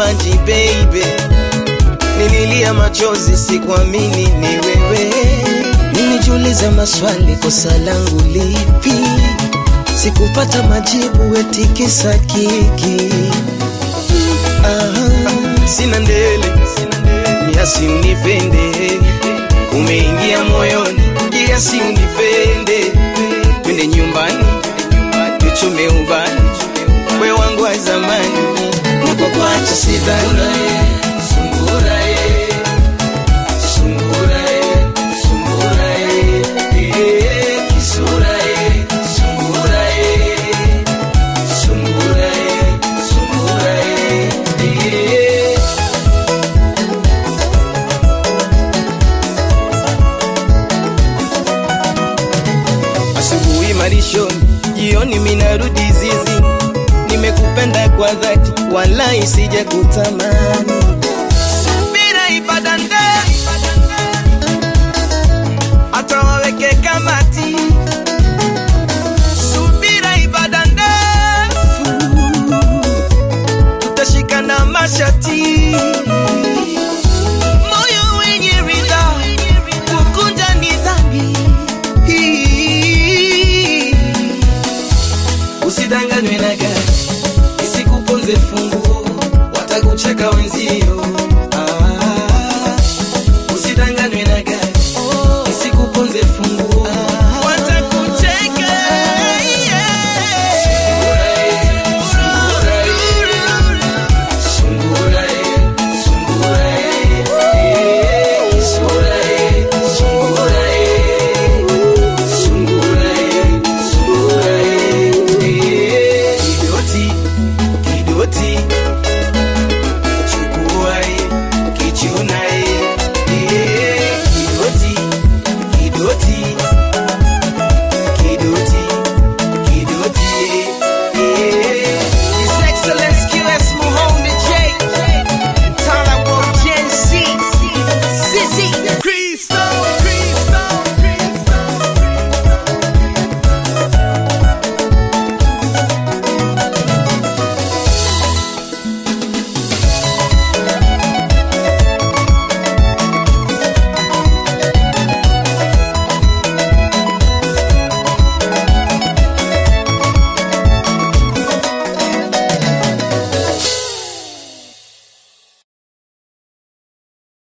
maji baby, nililia machozi, sikuamini ni wewe. Nilijiuliza maswali, kosa langu lipi? Sikupata majibu, eti kisa kiki. Ah, sina ndele, kiasi unipende, umeingia moyoni, kiasi unipende, twende nyumbani, tuchome ubani, we wangu wa zamani, niko kwacha sidhani Sungura eh, sungura eh, sungura eh, eh, kisura eh, sungura eh, sungura eh, sungura eh, eh. Asubuhi malishoni, jioni minarudi zizi. Nimekupenda kwa dhati, wala isije kutamani.